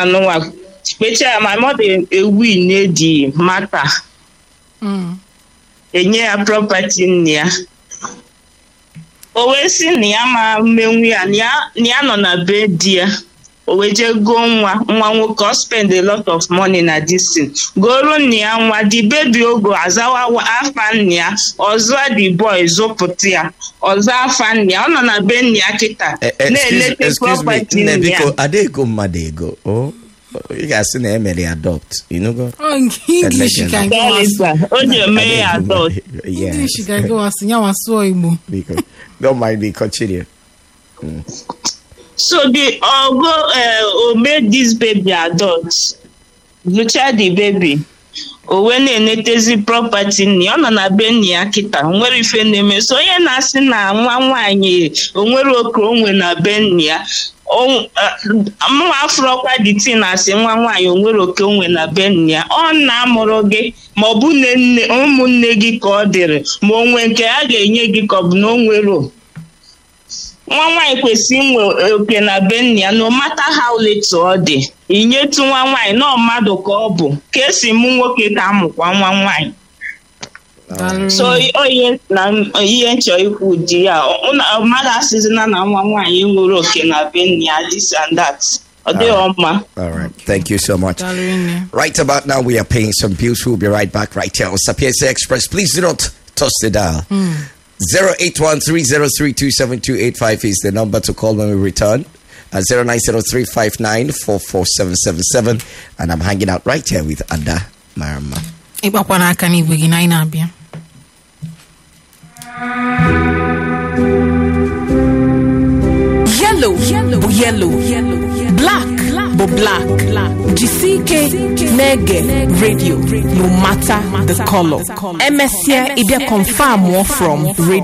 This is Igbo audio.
anụnwa kpechaa my mother ewin the matter Mm. enye ya property nna ya o wee sị na ya ma mmenwu ya na ya- na ya nọ na be di ya o wee jee goo nwa nwa nwoke ọ spend a lot of money na this thing goro nna ya nwa the baby ogo azawa wa- afa nna ya ọzọ the boy zụpụta ya ọzọ afa nna ya ọ nọ na be nna ya kịta Eh, eh, excuse, na-elete excuse me property nne nna ya biko adego mmadụ ego o ị ga-asị na emere ya adopt inugo Oh, English Legend. ka gị Sorry, wasụ. sir. o ji eme ya adult English ka gị wasụ ya wasụọ Igbo. biko don't mind me continue So the ogo uh, o made this baby adult, lụcha the baby, o wee na-enetezi property nni ọ nọ na be nni ya kịta o nwere ife na-eme so onye na-asị na nwa nwaanyị o nwere oke onwe na be nni ya o- eh, mụnwa afụrọkwa the tin asị nwa nwaanyị o nwere oke onwe na be nni ya ọ na-amụrụ gị ma ọ bụ nne nne ụmụnne gị ka ọ dịrị ma o nwee nke a ga-enye gị ka ọ bụ na o nwere o. nwa nwaanyị kwesịrị inwe oke na be nna ya no matter how little ọ dị inyetu nwa nwaanyị nọ mmadụ ka ọ bụ ka esi mụ nwoke ka amụkwa nwa nwaanyị Daalụ so nne. onye na ihe nchọ ikwu di ya ọ- na- mmadụ asịzina na nwa nwaanyị nwere oke na be nna ya this and that ọ dịghị mma all right thank you so much Daalụ nne. Right about now, we are paying some bills. We'll be right back right here on Sapienza Express. Please do not toss the dial. 08130327285 is the number to call when we return. Uh, 090359447777. And I'm hanging out right here with Ada Marama. ịgbakwa n'aka n'igwe gị na anyị na-abịa yellow bụ yellow black bụ black jisi ike na-ege radio no matter the color emesịa ịbịa confirm from radio